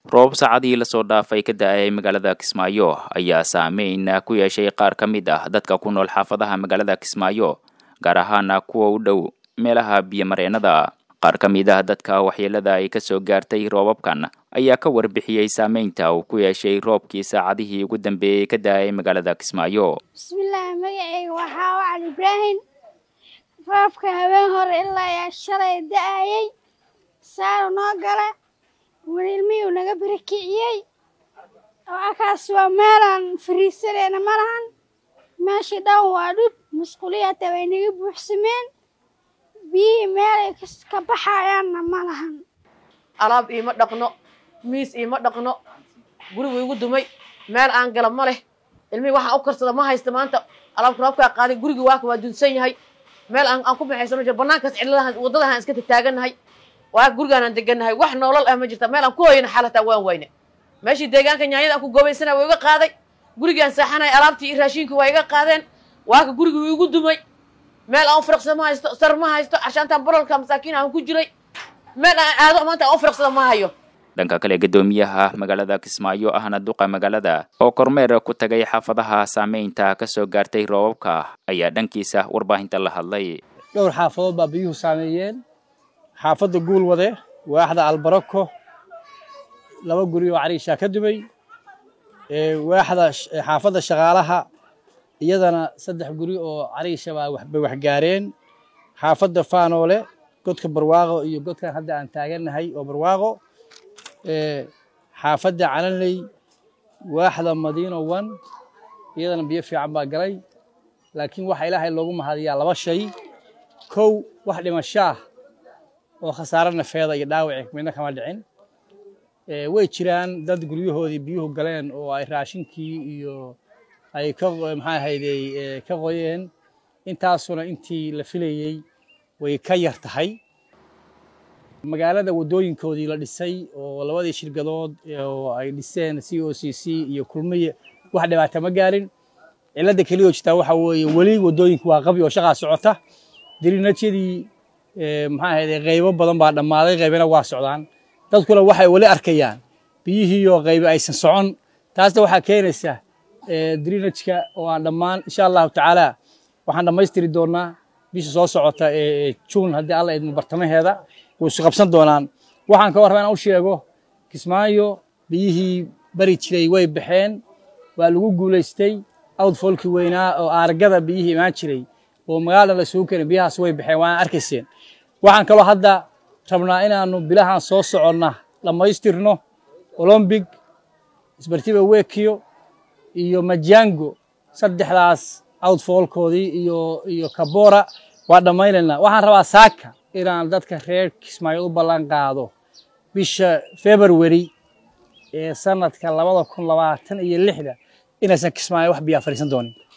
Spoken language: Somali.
roobab saacadihii lasoo dhaafay ka da-ay magaalada kismaayo ayaa saameyn ku yeeshay qaar ka mid ah dadka ku nool xaafadaha magaalada kismaayo gaar ahaana kuwa u dhow meelaha biyomareennada qaar ka mid ah dadka waxyeelada ay kasoo gaartay roobabkan ayaa ka warbixiyey saameynta uu ku yeeshay roobkii saacadihii ugu dambeeyey ka da-ay magaalada kismaayo bismillaahi magaceyga waxaa wacan ibraahim roobka habeen hore ilaa yaa shalay da-ayay saaru noo gala wililmiyuu naga barakiciyey oo akaas waa meelaan fariisanayna ma lahan meeshii dhan waa dhub musquliyata way naga buuxsameen biyihii meelay ka baxayaanna ma lahan alaab iima dhaqno miis iima dhaqno gurigu igu dumay meel aan gala ma leh ilmihii waxaan u karsada ma haysta maanta alaabka roobkaa qaaday gurigii waaka waa dunsan yahay meel aan ku baxaysano jir banaankaas cidladahan waddadahan iska tagtaagannahay waa gurigaanaan degannahay wax noolal ah ma jirta meel aan ku hoyana xalataa waan wayne meeshii deegaanka nyaanyada aan ku goobaysana waa iga qaaday gurigaan saaxanay alaabtii iyo raashinkii waa iga qaadeen waaka gurigii igu dumay meel aan u firaqsada ma haysto sar ma haysto cashaantaan barolka masaakiin aan ku jiray meel aan aado maanta aan u firaqsada ma hayo dhanka kale guddoomiyaha magaalada kismaayo ahna duqa magaalada oo kormeer ku tagay xaafadaha saameynta kasoo gaartay roobabka ayaa dhankiisa warbaahinta la hadlay dhowr xaafadood baa biyuhu saameeyeen xaafadda guulwade waaxda albarako laba guri oo cariishaa ka dumay waaxda xaafadda shaqaalaha iyadana saddex guri oo cariisha baa bay waxgaareen xaafadda faanoole godka barwaaqo iyo godkan hadda aan taagannahay oo barwaaqo xaafadda calanley waaxda madiino one iyadana biyo fiican baa galay laakiin waxa ilaahay loogu mahadiyaa laba shay kow wax dhimashaah oo khasaare nafeeda iyo dhaawaci midna kama dhicin way jiraan dad guryahoodii biyuhu galeen oo ay raashinkii iyo ay ka maxaa ahaydey ka qoyeen intaasuna intii la filayey way ka yar tahay magaalada waddooyinkoodii la dhisay oo labadii shirkadood oo ay dhiseen c o c c iyo kulmiye wax dhibaata ma gaarin cilladda keliyo jirtaa waxa weeye weli waddooyinku waa qabi oo shaqaa socota dirinajyadii maxaa ahayde qaybo badan baa dhammaaday qaybina waa socdaan dadkuna waxay weli arkayaan biyihiioo qaybi aysan socon taasna waxaa keenaysa drinajka oo aan dhammaan insha allahu tacaala waxaan dhammaystiri doonaa bisha soo socota ee juun haddii alla idmo bartamaheeda way isu qabsan doonaan waxaan ka warraba inaan u sheego kismaayo biyihii bari jiray way baxeen waa lagu guulaystay outfolkii weynaa oo aargada biyihii imaan jiray oo magaalada la isugu keenay biyahaas way baxeen waana arkayseen waxaan kaloo hadda rabnaa inaannu bilahan soo soconna dhammaystirno olombig isbartiba wekiyo iyo majango saddexdaas outfolkoodii iyo iyo kabora waa dhammaynaynaa waxaan rabaa saaka inaan dadka reer kismaayo u ballan qaado bisha february ee sanadka labada kun labaatan iyo lixda inaysan kismaayo wax biyaa fadhiisan doonin